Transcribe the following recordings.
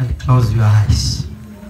and close your eyes.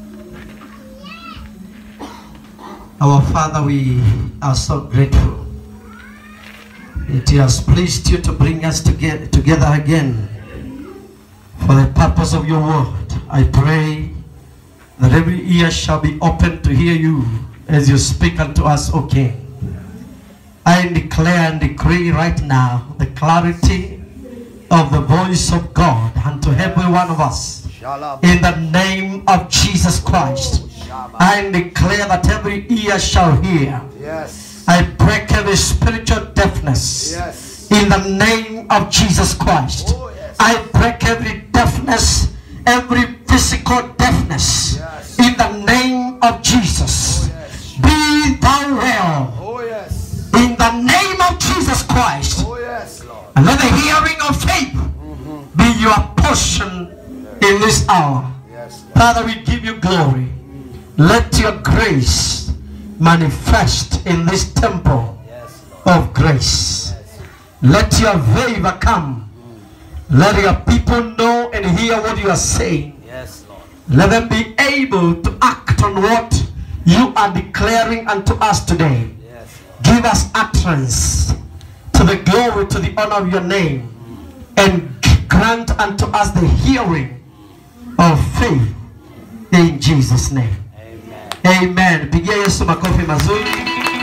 Our Father, we are so grateful. It has pleased you to bring us together, together again for the purpose of your word. I pray that every ear shall be open to hear you as you speak unto us, O King. I declare and decree right now the clarity of the voice of God unto every one of us. In the name of Jesus Christ, I declare that every ear shall hear. Yes. I break every spiritual deafness. Yes. In the name of Jesus Christ, Oh, yes. I break every deafness, every physical deafness. Yes. In the name of Jesus, yes. be thou well. Oh yes. In the name of Jesus Christ, Oh yes, Lord. and let the hearing of faith be your portion in this hour. Yes. Lord. Father, we give you glory. Let your grace manifest in this temple Yes, Lord. of grace. Let your favor come. Let your people know and hear what you are saying. Yes, Lord. Let them be able to act on what you are declaring unto us today. Yes, Lord. Give us utterance to the glory, to the honor of your name, and grant unto us the hearing of faith in Jesus' name. Amen. Amen. Pigia Yesu makofi mazuri.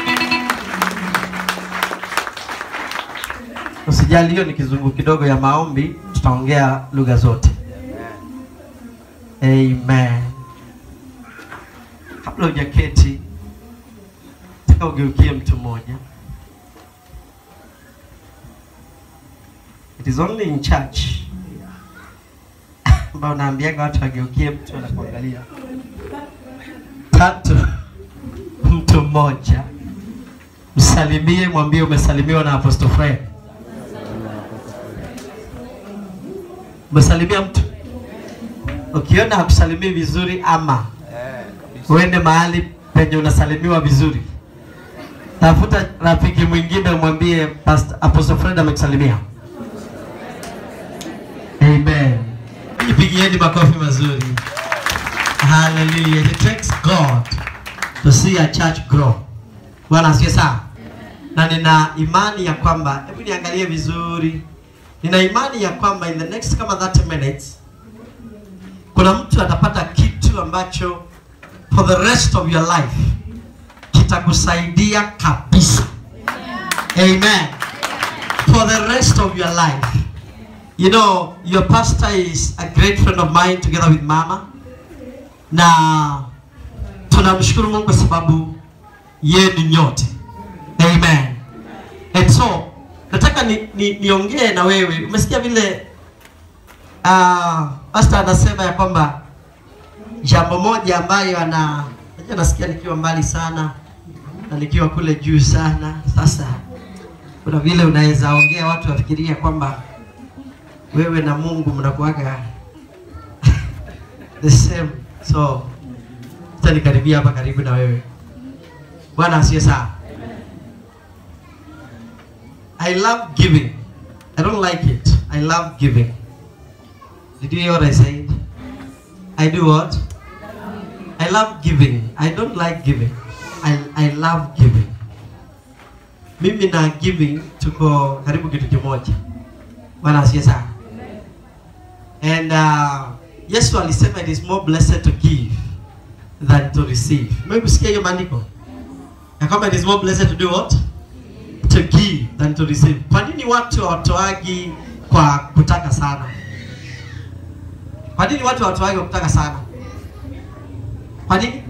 Usijali, hiyo ni kizungu kidogo ya maombi, tutaongea lugha zote. Amen. Amen. Kabla hujaketi, nataka ugeukie mtu mmoja. It is only in church ambao naambiaga watu wageukie mtu anakuangalia. Tatu, mtu mmoja msalimie, mwambie umesalimiwa na Apostle Fred. Umesalimia mtu? Ukiona hakusalimii vizuri ama Eh, kabisa. uende mahali penye unasalimiwa vizuri, tafuta rafiki mwingine umwambie Pastor Apostle Fred amekusalimia. Amen. Jipigieni makofi mazuri. Hallelujah. It takes God to see a church grow. Bwana asifiwe sana. Na nina imani ya kwamba, hebu niangalie vizuri. Nina imani ya kwamba in the next kama 30 minutes kuna mtu atapata kitu ambacho for the rest of your life kitakusaidia kabisa. Amen. For the rest of your life. You know, your pastor is a great friend of mine together with mama. Na tunamshukuru Mungu kwa sababu yenu nyote. Amen. And so, nataka ni, ni, niongee na wewe. Umesikia vile uh, pastor anasema ya kwamba jambo moja ambayo ana najua nasikia nikiwa mbali sana na nikiwa kule juu sana. Sasa kuna vile unaweza ongea watu wafikiria kwamba wewe na Mungu mnakuwaga the same. So utanikaribia hapa karibu na wewe. Bwana asiye sana. I love giving. I don't like it. I love giving. Did you hear what I said? I do what? I love giving. I don't like giving. I, I love giving. Mimi na giving tuko karibu kitu kimoja. Bwana asiye sana. And uh, Yesu alisema it is more blessed to give than to receive. Mmekusikia hiyo maandiko? Ya kwamba it is more blessed to do what? To give than to receive. Kwa nini watu hawatoagi kwa kutaka sana? Kwa nini watu hawatoagi kwa kutaka sana? Kwa nini?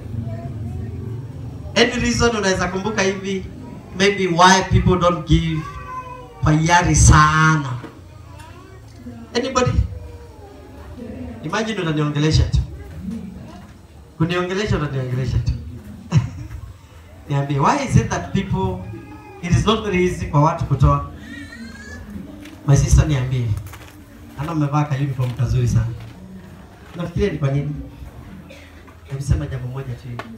Any reason unaweza kumbuka hivi maybe why people don't give kwa hiari sana? Anybody? Imagine unaniongelesha tu. Kuniongelesha unaniongelesha tu. Niambie, why is it that people it is not very easy kwa watu kutoa? My sister niambie. Ana umevaa ka uniform kazuri sana. Nafikiria ni kwa nini? Nimesema jambo moja tu hivi.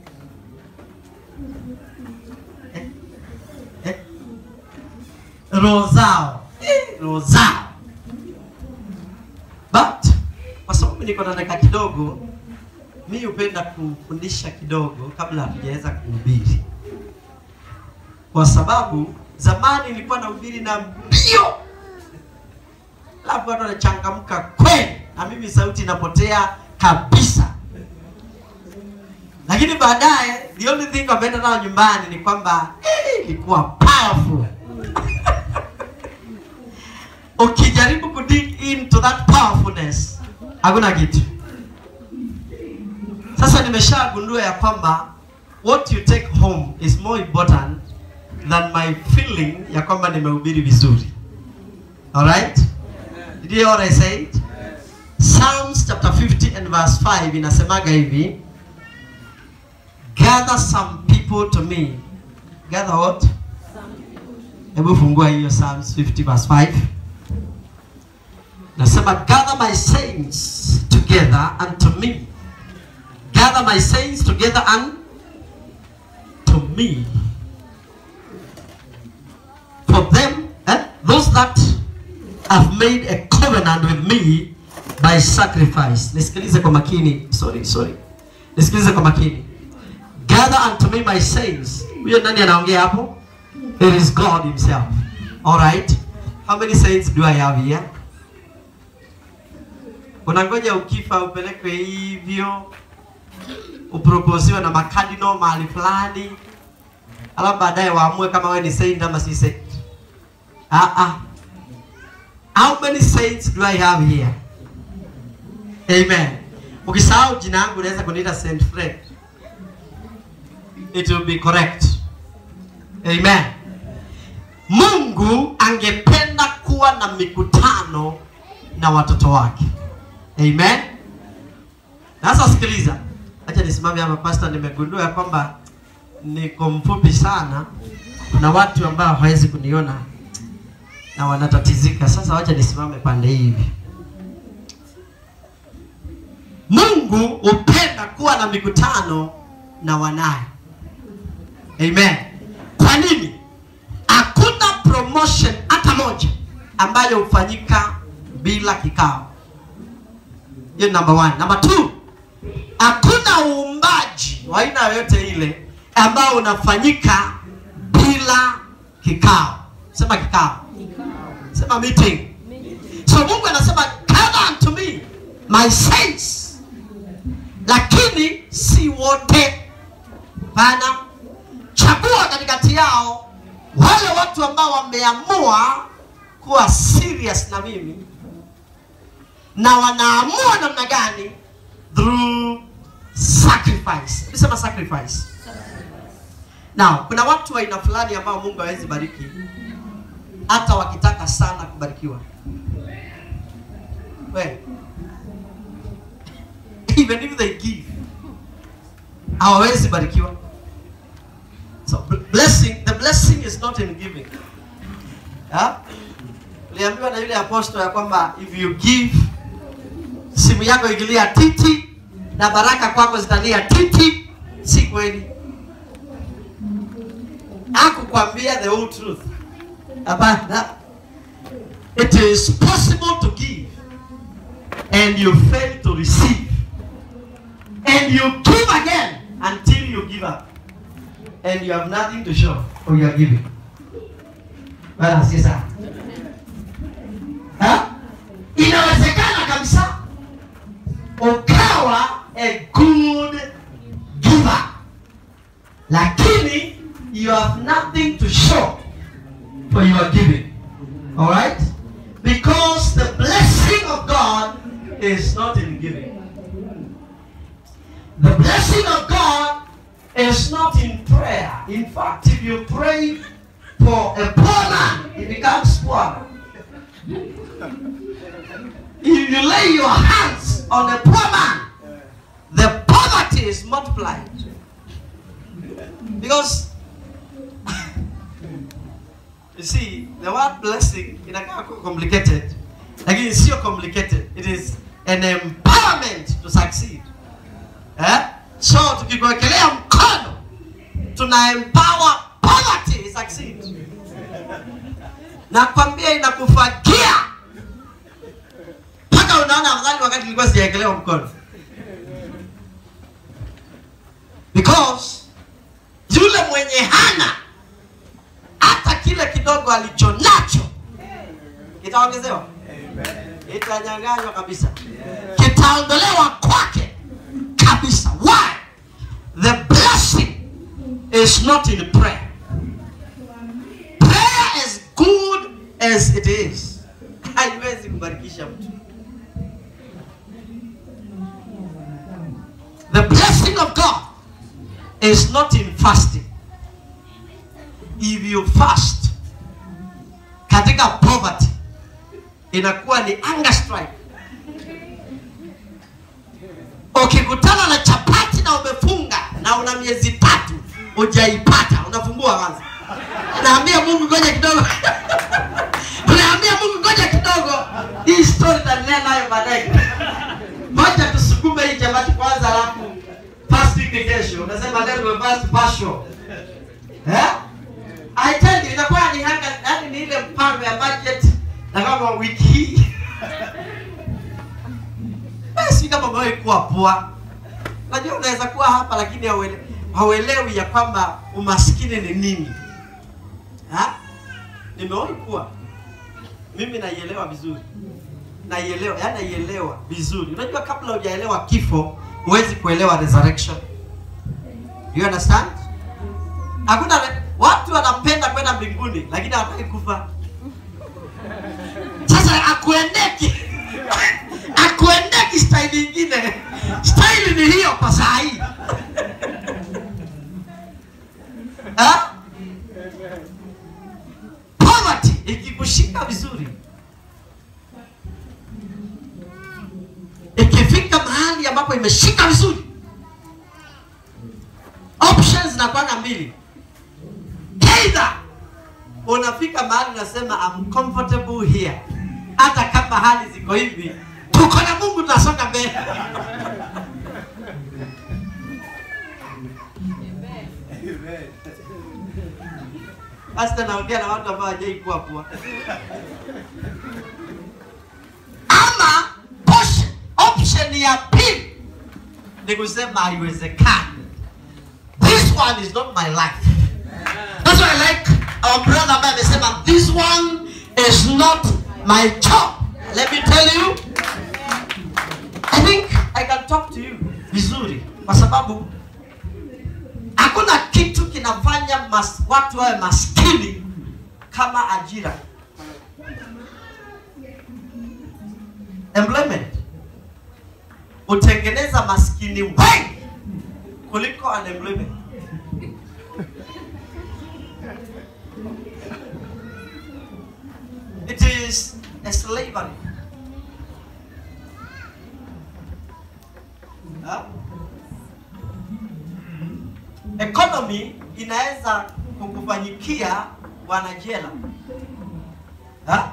Eh? Eh? Roho zao. Eh, roho zao. But kwa sababu sababu niko na dakika kidogo, mi hupenda kufundisha kidogo kabla hatujaweza kuhubiri, kwa sababu zamani nilikuwa nahubiri na mbio, alafu watu wanachangamka kweli, na mimi sauti inapotea kabisa. Lakini baadaye the only thing wameenda nayo nyumbani ni kwamba eh, ilikuwa powerful. Ukijaribu ku dig into that powerfulness hakuna kitu. Sasa nimeshagundua ya kwamba what you take home is more important than my feeling ya kwamba nimehubiri vizuri. Alright? Did you hear what I said? Psalms chapter 50 and verse 5 inasemaga hivi, gather some people to me. Gather what? Hebu fungua hiyo Psalms 50 verse 5. Nasema gather my saints together unto me. Gather my saints together unto me. For them, eh, those that have made a covenant with me by sacrifice. Nisikilize kwa makini. Sorry, sorry. Nisikilize kwa makini. Gather unto me my saints. Huyo nani anaongea hapo? It is God himself. All right. How many saints do I have here? Unangoja ukifa upelekwe hivyo uproposiwe na makadino mahali fulani, alafu baadaye waamue kama wewe ni saint ama si saint. Ah ah. How many saints do I have here? Amen. Ukisahau jina yangu unaweza kuniita Saint Fred. It will be correct. Amen. Mungu angependa kuwa na mikutano na watoto wake. Amen. Na Sasa sikiliza, acha nisimame hapa pastor, nimegundua ya kwamba niko mfupi sana. Kuna watu ambao hawawezi kuniona na wanatatizika. Sasa wacha nisimame pande hivi. Mungu hupenda kuwa na mikutano na wanaye. Amen. Kwa nini? Hakuna promotion hata moja ambayo hufanyika bila kikao. Hiyo number one. Number two, hakuna uumbaji wa aina yoyote ile ambao unafanyika bila kikao. Sema kikao. Sema meeting. So Mungu anasema gather unto me my saints, lakini si wote. Pana chagua katikati yao wale watu ambao wameamua kuwa serious na mimi na wanaamua namna gani through sacrifice. Nisema sacrifice. Now, kuna watu wa aina fulani ambao Mungu hawezi bariki hata wakitaka sana kubarikiwa. Well, even if they give hawawezi barikiwa. So b- blessing, the blessing is not in giving. Yeah? Uliambiwa na yule apostle ya kwamba if you give simu yako ikilia titi na baraka kwako zitalia titi, si kweli. Hakukwambia the whole truth. Hapana. It is possible to give and you fail to receive. And you give again until you give up. And you have nothing to show for your giving. Bwana asifiwe sana. Ha? Inawezekana kabisa ukawa a good giver, lakini you have nothing to show for your giving. All right? Because the blessing of God is not in giving. The blessing of God is not in prayer. In fact, if you pray for a poor man, he becomes poor. If you lay your hands on a poor man, the poverty is multiplied. Because you see, the word blessing inakaa kuwa complicated, lakini sio complicated. It is an empowerment to succeed. Eh? So tukikuwekelea mkono tuna empower poverty succeed. Nakwambia inakufagia mpaka unaona afadhali wakati nilikuwa sijaekelewa mkono because yule mwenye hana hata kile kidogo alicho nacho kitaongezewa itanyang'anywa kabisa kitaondolewa kwake kabisa why the blessing is not in prayer prayer as good as it is haiwezi kubarikisha mtu the blessing of god is not in fasting if you fast katika poverty inakuwa ni anger strike ukikutana na chapati na umefunga na una miezi tatu ujaipata unafungua kwanza unaambia mungu ngoja kidogo unaambia mungu ngoja kidogo hii story taendelea nayo baadaye moja tusukume hii chapati kwanza alafu fasting ni kesho unasema leo tumefast partial eh I tell you inakuwa ni hanga yani ni ile mpango ya budget na kama wiki hii basi kama umewahi kuwa poa najua unaweza kuwa hapa lakini hauele- hauelewi ya kwamba umaskini ni nini ha? nimewahi kuwa mimi naielewa vizuri naielewa yani naielewa vizuri unajua kabla hujaelewa kifo huwezi kuelewa resurrection you understand hakuna watu wanapenda kwenda mbinguni lakini hawataki kufa sasa akuendeki akuendeki staili ingine staili ni hiyo kwa saa hii Ha? poverty ikikushika vizuri ikifika mahali ambapo imeshika vizuri options zinakwanga mbili either unafika mahali unasema I'm comfortable here hata kama hali ziko hivi tuko na mungu tunasonga mbele hasa naongea na watu ambao hawajai kuwa pua ama option, option ya pili ni kusema haiwezekani this one is not my life That's why I like our brother ambaye amesema this one is not my job. Let me tell you, I think I can talk to you vizuri kwa sababu hakuna kitu kinafanya mas, watu wawe maskini kama ajira. Employment hutengeneza maskini wengi kuliko unemployment. It is a slavery. Ha? Economy inaweza kukufanyikia wanajela. Ha?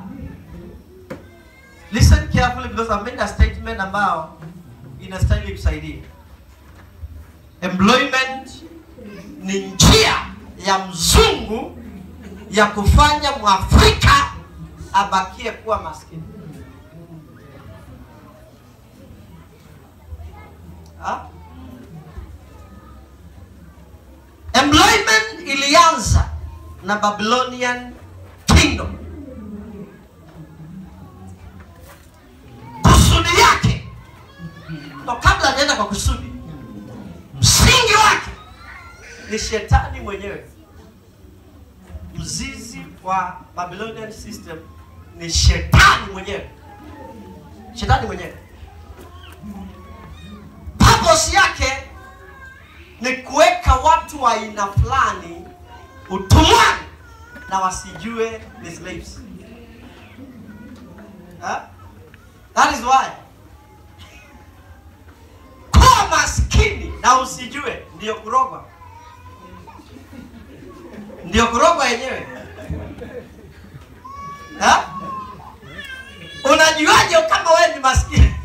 Listen carefully because I've made a statement ambao inastahili kusaidia. Employment ni njia ya mzungu ya kufanya mwafrika abakie kuwa maskini Ha? employment ilianza na babylonian kingdom kusudi yake ndo kabla anaenda kwa kusudi msingi wake ni shetani mwenyewe mzizi wa babylonian system ni shetani mwenyewe shetani mwenyewe purpose yake ni kuweka watu wa aina fulani utumwani na wasijue ni slaves ha? that is why kuwa maskini na usijue ndiyo kurogwa ndio kurogwa yenyewe Ha? unajuaje kama wewe ni maskini